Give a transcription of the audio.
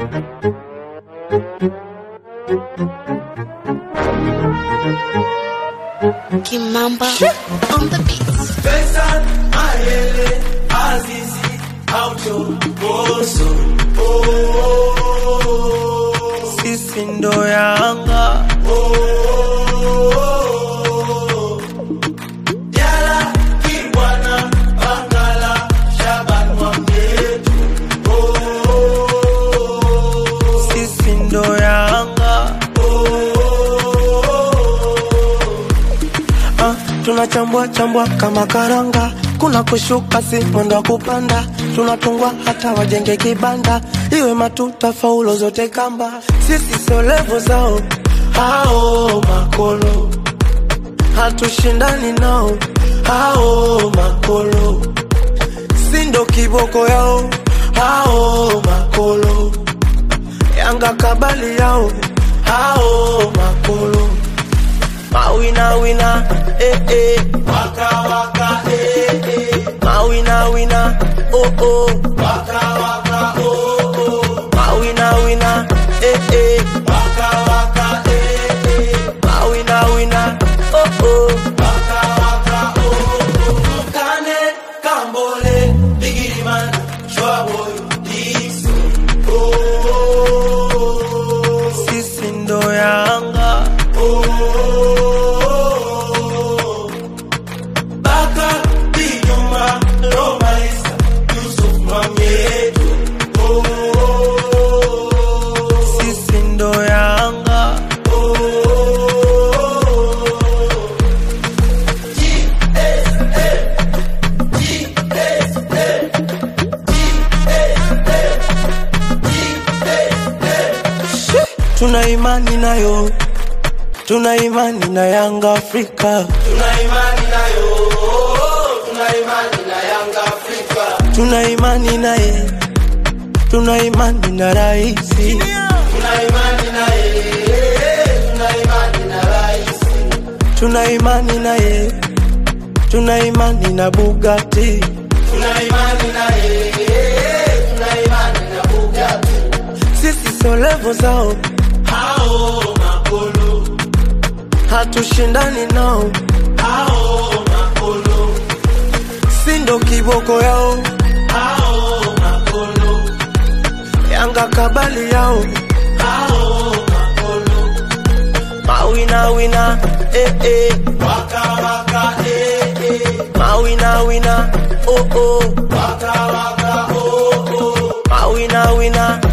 Kimamba on the beats. Faisal, Mayele, Azizi, Aucho, Boso. Oh, oh, oh. Sisi ndo Yanga. Oh, oh, oh. Diala, Kibwana, Bangala, Shaban Mwamyetu. Oh, oh, oh. Sisi ndo Yanga. Oh, oh, oh. Ah, tunachambua chambua kama karanga, kuna kushuka si mwendo wa kupanda, tunatungwa hata wajenge kibanda, iwe matuta faulo zote kamba, sisi sio levo zao hao makolo, hatushindani nao hao makolo, sindo kiboko yao hao makolo, Yanga kabali yao hao makolo Mawina wina, eh eh. Waka waka, eh eh. Mawina wina, oh oh. Waka waka, oh oh. Mawina wina, eh eh. Waka waka, eh eh. Mawina wina, oh oh. Waka waka, oh oh. Kane, Kambole, Biggie Man, Shwaboy, Dixon, oh oh oh. Sisi ndo Yanga, oh oh oh. Baka, Bijuma, Roma Isa, Yusuf Mwamyetu, oh oh oh. Sisi ndo Yanga, oh oh oh. Tuna imani nayo, tuna imani na Yanga Afrika, Tuna imani nayo, tuna imani na Yanga Afrika. tuna imani naye, tuna imani na raisi, Tuna imani naye, tuna imani na rais. tuna imani naye, tuna imani na Bugatti, Tuna imani naye, tuna imani na Bugatti. sisi sio levo zao, Hao makolo, hatushindani nao, hao makolo, sindo kiboko yao, hao makolo, Yanga kabali yao, hao makolo. mawina wina, eh eh. Waka waka, eh eh. Mawina wina, oh oh. Waka waka, oh oh. Mawina wina,